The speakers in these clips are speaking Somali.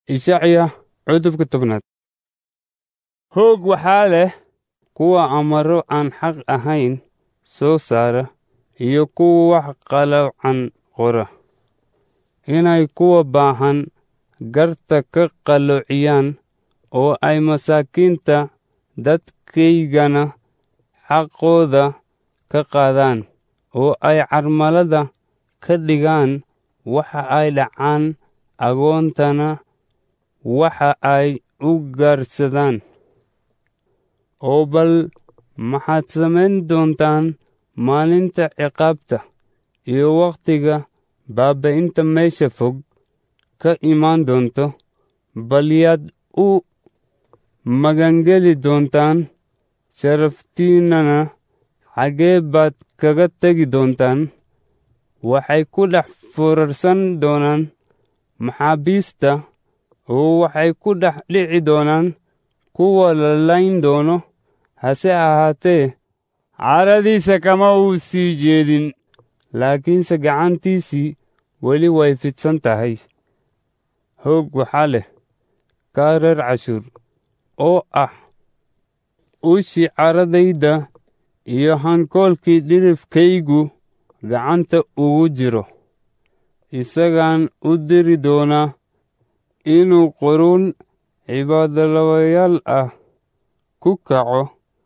ishacya cutubka tobnaad hoog waxaa leh kuwa amaro aan xaq ahayn soo saara iyo kuwa wax qaloocan qora inay kuwa baahan garta ka qalloociyaan oo ay masaakiinta dadkaygana xaqooda ka qaadaan oo ay carmalada ka dhigaan waxa ay dhacaan agoontana waxa ay u gaarsadaan oo bal maxaad samayn doontaan maalinta ciqaabta iyo wakhtiga baaba'inta meesha fog ka imaan doonto bal yaad u magangeli doontaan sharaftiinnana xaggee baad kaga tegi doontaan waxay ku dhex foorarsan doonaan maxaabiista oo waxay ku dhex dhici doonaan kuwa la layn doono hase ahaatee caradiisa kama uu sii jeedin laakiinse gacantiisii weli way fidsan tahay hoog waxaa leh kaa reer cashuur oo ah ushii caradayda iyo hankoolkii dhirifkaygu gacanta ugu jiro isagaan u diri doonaa inuu quruun cibaadolawayaal ah ku kaco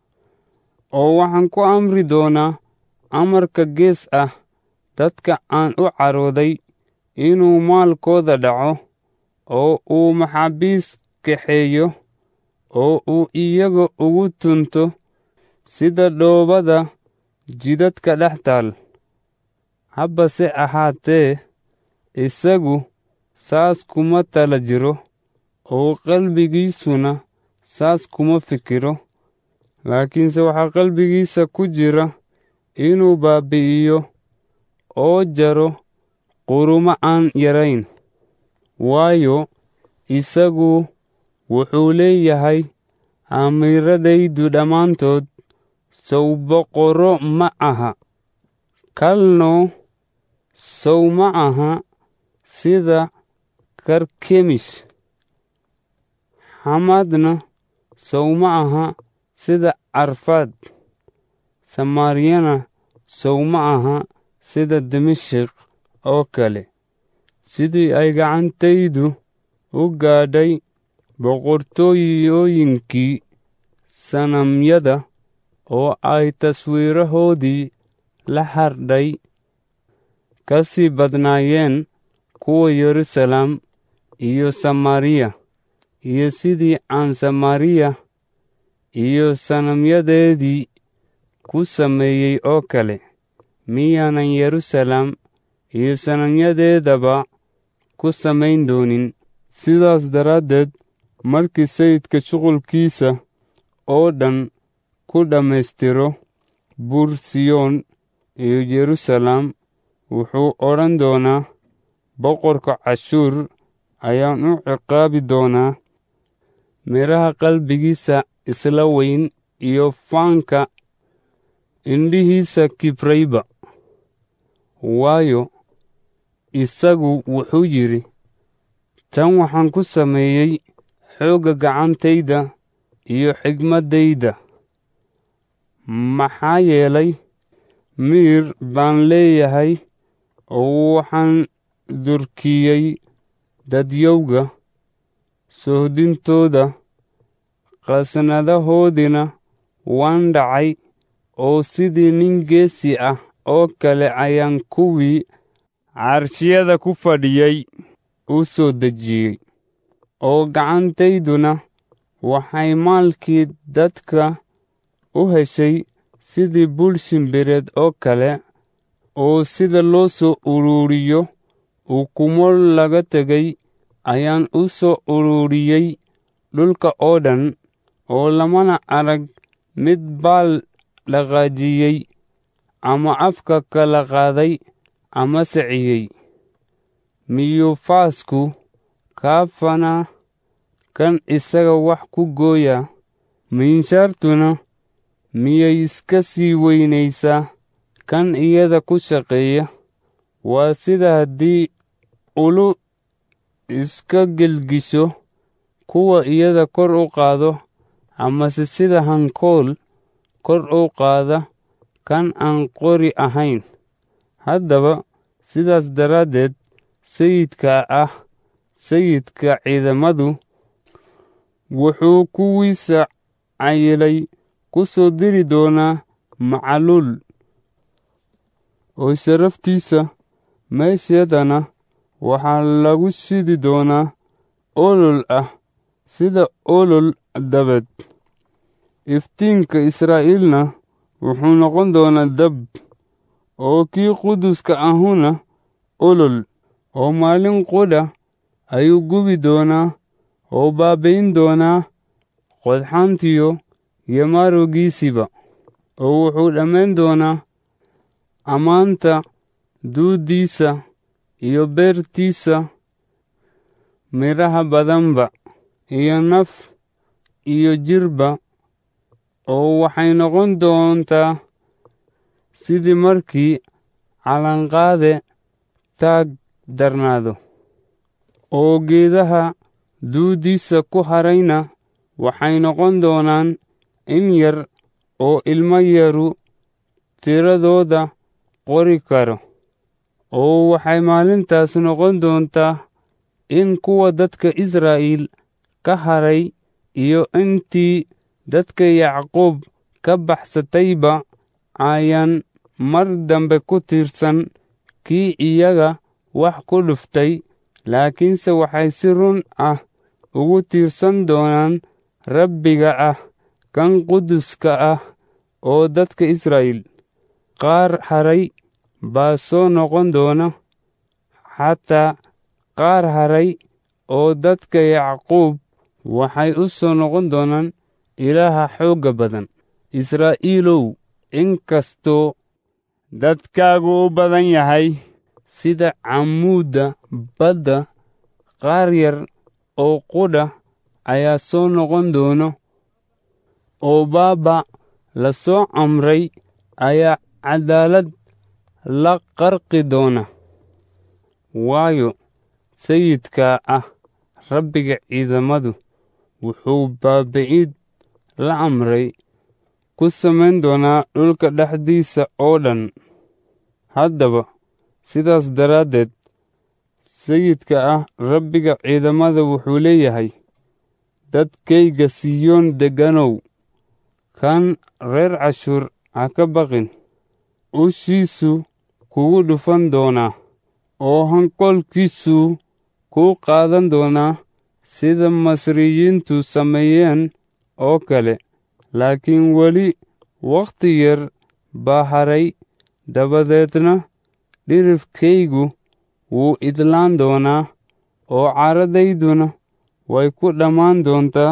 oo waxaan ku amri doonaa amarka gees ah dadka aan u carooday inuu maalkooda dhaco oo uu maxaabiis kaxeeyo oo uu iyaga ugu tunto sida dhoobada jidadka dhex taal habbase ahaatee isagu saas kuma tala jiro oo qalbigiisuna saas kuma fikiro laakiinse waxaa qalbigiisa ku jira inuu baabi'iyo oo jaro qurumo aan yarayn waayo isagu wuxuu leeyahay amiiradaydu dhammaantood sow boqorro ma aha kalno sow ma aha sida karkemish xamadna sow ma aha sida arfaad samaariyana sow ma aha sida dimashik oo kale sidii ay gacantaydu u gaadhay boqortooyooyinkii sanamyada oo ay taswiirahoodii la hardhay ka sii badnaayeen kuwa yeruusalaam iyo samaariya iyo sidii aan samaariya iyo sanamyadeedii ku sameeyey oo kale miyaanan yeruusalaam iyo sanamyadeedaba ku samayn doonin sidaas daraaddeed markii sayidka shuqulkiisa oo dhan ku dhammaystiro buur siyoon iyo yeruusalaam wuxuu odhan doonaa boqorka cashuur ayaan u ciqaabi doonaa midhaha qalbigiisa isla weyn iyo faanka indhihiisa kibrayba waayo isagu wuxuu yidhi tan waxaan ku sameeyey xoogga gacantayda iyo xigmaddayda maxaa yeelay miir baan leeyahay oo waxaan durkiyey dadyowga sohdintooda qasnadahoodina waan dhacay oo sidii nin geesi ah oo kale ayaan kuwii carshiyada ku fadhiyey u soo dejiyey oo gacantayduna waxay maalkii dadka u heshay sidii bul shimbireed oo kale oo sida loo soo ururiyo ukumo laga tegay ayaan u soo ururiyey dhulka oo dhan oo lamana arag mid baal dhaqaajiyey ama afka kala qaaday ama saciyey miyuu faasku kaafana kan isaga wax ku gooya miinshaartuna miyay iska sii weynaysaa kan iyada ku shaqeeya waa sida haddii ulu iska gelgisho kuwa iyada kor u qaado amase sida hankool kor u qaada kan aan qori ahayn haddaba sidaas daraaddeed sayidka ah sayidka ciidamadu wuxuu kuwiisa cayilay ku soo diri doonaa macaluul oo sharaftiisa meesheedana waxaa lagu shidi doonaa olol ah sida olol dabeed iftiinka israa'iilna wuxuu noqon doonaa dab oo kii quduska ahuna olol oo maalin qudha ayuu gubi doonaa oo baabayn doonaa qodxantiyo iyo maarowgiisiba oo wuxuu dhammayn doonaa ammaanta duuddiisa iyo beertiisa midhaha badanba iyo naf iyo jirba oo waxay noqon doontaa sidii markii calanqaade taag darnaado oo geedaha duuddiisa ku harayna waxay noqon doonaan in yar oo ilmo yaru tiradooda qori karo oo waxay maalintaas noqon doontaa in kuwa dadka israa'iil ka haray iyo intii dadka yacquub ka baxsatayba ayaan mar dambe ku tiirsan kii iyaga wax ku dhuftay laakiinse waxay si run ah ugu tiirsan doonaan rabbiga ah kan quduska ah oo dadka israa'iil qaar haray baa soo noqon doona xataa qaar haray oo dadka yacquub waxay u soo noqon doonaan ilaaha xoogga badan israa'iilow inkastoo dadkaagu u badan yahay sida camuudda badda qaar yar oo qudha ayaa soo noqon doono oo baaba la soo amray ayaa caddaalad la qarqi doona waayo sayidkaa ah rabbiga ciidamadu wuxuu baabi'id la amray ku samayn doonaa dhulka dhexdiisa oo dhan haddaba sidaas daraaddeed sayidka ah rabbiga ciidamada wuxuu leeyahay dadkayga siyoon degganow kan reer cashuur ha ka baqin ushiisu kugu dhufan doonaa oo hankoolkiisuu kuu qaadan doonaa sida masriyiintu sameeyeen oo kale laakiin weli wakhti yar baa haray dabadeedna dhirifkaygu wuu idlaan doonaa oo caradayduna way ku dhammaan doontaa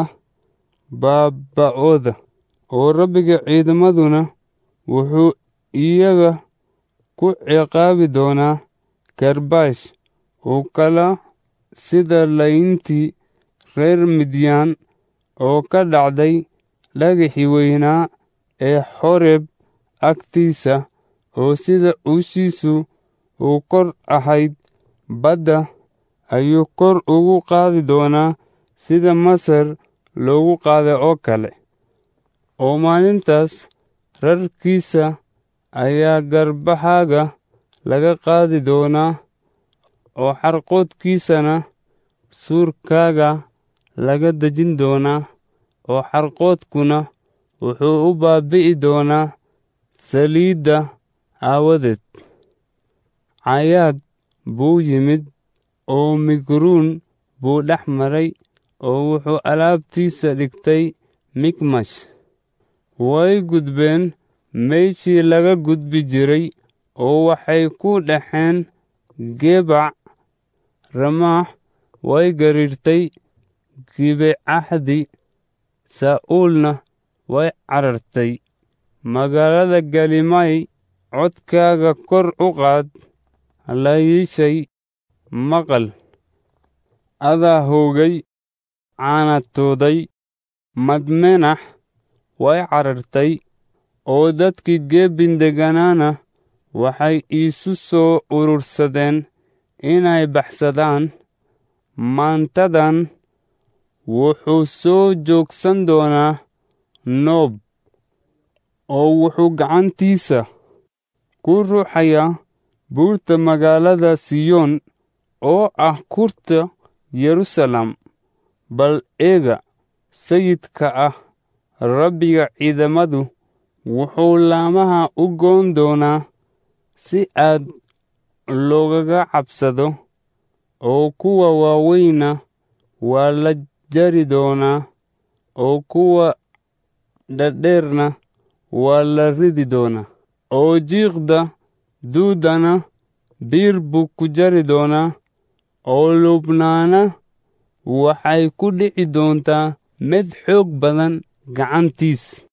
baabba'ooda oo rabbiga ciidamaduna wuxuu iyaga ku ciqaabi doonaa karbaash oo kala sida layntii reer midyaan oo ka dhacday dhagaxii weynaa ee xoreeb agtiisa oo sida uushiisu uu kor ahayd badda ayuu kor ugu qaadi doonaa sida masar loogu qaaday oo kale oo maalintaas rarkiisa ayaa garbahaaga laga qaadi doonaa oo xarqoodkiisana suurkaaga laga dejin doonaa oo xarqoodkuna wuxuu u baabi'i doonaa saliidda aawadeed cayaad buu yimid oo migruun buu dhex maray oo wuxuu alaabtiisa dhigtay mikmash way gudbeen meeshii laga gudbi jiray oo waxay ku dhexeen gebac ramaax way gariirtay gibecahdi saa'uulna way carartay magaalada galimay codkaaga kor u qaad layiishay maqal adaa hoogay caanatooday madmenax way carartay oo dadkii geebin degganaana waxay iisu soo urursadeen inay baxsadaan maantadan wuxuu soo joogsan doonaa noob oo wuxuu gacantiisa ku ruuxayaa buurta magaalada siyoon oo ah kurta yeruusaalem bal eega sayidka ah rabbiga ciidamadu wuxuu laamaha u goon doonaa si aad loogaga cabsado oo kuwa waaweyna waa la jari doonaa oo kuwa dhadheerna waa la ridi doonaa oo jiiqda duudana biir buu ku jari doonaa oo lubnaana waxay ku dhici doontaa mid xoog badan gacantiis